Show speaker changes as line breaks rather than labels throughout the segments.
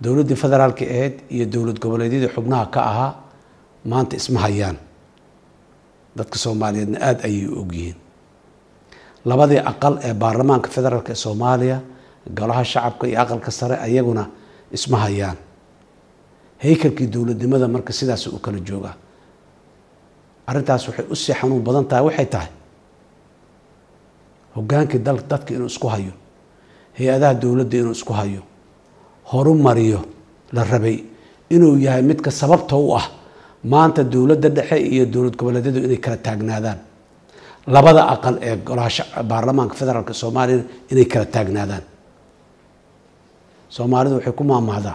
dowladdii federaalka ahayd iyo dowlad goboleedyadii xubnaha ka ahaa maanta isma hayaan dadka soomaaliyeedna aada ayay u ogyihiin labadii aqal ee baarlamaanka federaalk ee soomaaliya golaha shacabka iyo aqalka sare ayaguna isma hayaan haykalkii dowladnimada marka sidaas u kala joogaa arrintaas waxay usii xanuun badan tahay waxay tahay hogaankii dal dadka inuu isku hayo hay-adaha dowladda inuu isku hayo horumariyo la rabay inuu yahay midka sababta u ah maanta dowladda dhexe iyo dowlad goboleedyadu inay kala taagnaadaan labada aqal ee golaha baarlamaanka federaalk soomaaliyana inay kala taagnaadaan soomaalidu waxay ku maamahdaa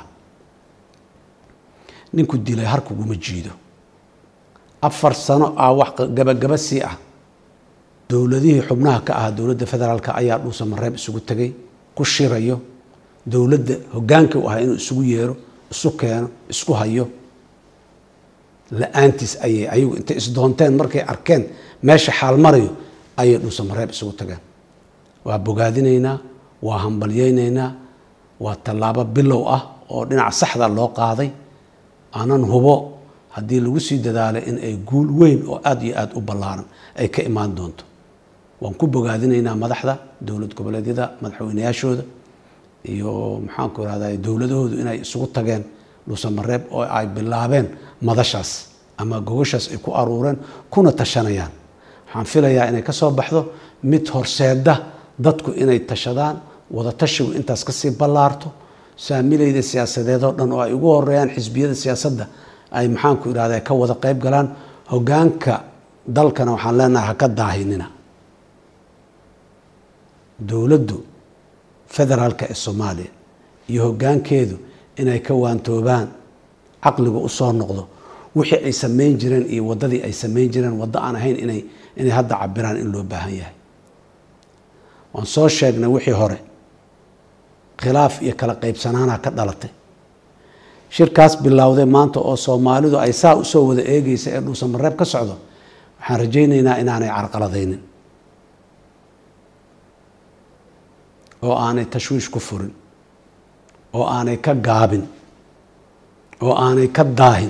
ninku dilay har kuguma jiido afar sano ah wax gabagaba sii ah dowladihii xubnaha ka ahaa dowladda federaalk ayaa dhuusa mareeb isugu tegay ku shirayo dowladda hogaankii u ahaa inuu isugu yeero isu keeno isku hayo la-aantiis ayay ayagu intay isdoonteen markay arkeen meesha xaal marayo ayay dhuusa mareeb isugu tageen waa bogaadinaynaa waa hambalyeynaynaa waa tallaabo bilow ah oo dhinaca saxda loo qaaday aanan hubo haddii lagu sii dadaalay in ay guul weyn oo aada iyo aada u ballaaran ay ka imaan doonto waan ku bogaadinaynaa madaxda dowlad goboleedyada madaxweyneyaashooda iyo maxaanku irahda dowladahoodu inay isugu tageen dhuusamareeb oo ay bilaabeen madashaas ama gogoshaas ay ku aruureen kuna tashanayaan waxaan filayaa inay ka soo baxdo mid horseeda dadku inay tashadaan wada tashigu intaas kasii ballaarto saamilayda siyaasadeed oo dhan oo ay ugu horeeyaan xisbiyada siyaasadda ay maxaanku irahda ka wada qeyb galaan hogaanka dalkana waxaan leenahay haka daahinina dowladdu federaalka ee soomaaliya iyo hogaankeedu inay ka waantoobaan caqliga usoo noqdo wixii ay samayn jireen iyo waddadii ay samayn jireen waddo aan ahayn inay inay hadda cabiraan in loo baahan yahay waan soo sheegnay wixii hore khilaaf iyo kala qaybsanaana ka dhalatay shirkaas bilowday maanta oo soomaalidu ay saa usoo wada eegeysa ee dhuusamareeb ka socdo waxaan rajaynaynaa inaanay carqaladaynin oo aanay tashwiish ku furin oo aanay ka gaabin oo aanay ka daahin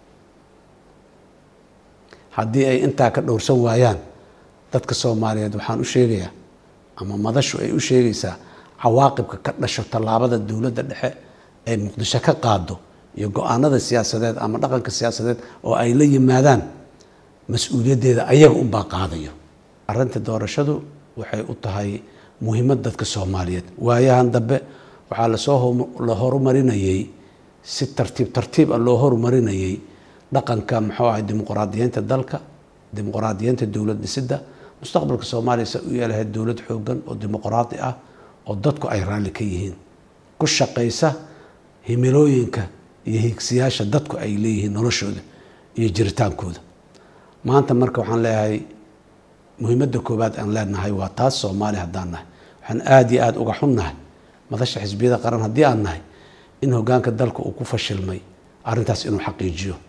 haddii ay intaa ka dhowrsan waayaan dadka soomaaliyeed waxaan u sheegayaa ama madashu ay u sheegaysaa cawaaqibka ka dhasho tallaabada dowladda dhexe ay muqdisho ka qaado iyo go-aanada siyaasadeed ama dhaqanka siyaasadeed oo ay la yimaadaan mas-uuliyaddeeda ayaga unbaa qaadayo arrinta doorashadu waxay u tahay muhiimad dadka soomaaliyeed waayahan dambe waxaa lasoo la horumarinayey si tartiib tartiib ah loo horumarinayey dhaqanka muxuu ahay dimuqraadiyeynta dalka dimuqraadiyeynta dowlad dhisidda mustaqbalka soomaaliya se u yeelahayd dowlad xoogan oo dimuqraadi ah oo dadku ay raalli ka yihiin ku shaqaysa himilooyinka iyo hiigsiyaasha dadku ay leeyihiin noloshooda iyo jiritaankooda maanta marka waxaan leeyahay muhiimadda koowaad aan leenahay waa taas soomaali haddaan nahay waxaan aada iyo aada uga xunnahay madasha xisbiyada qaran haddii aan nahay in hogaanka dalka uu ku fashilmay arrintaas inuu xaqiijiyo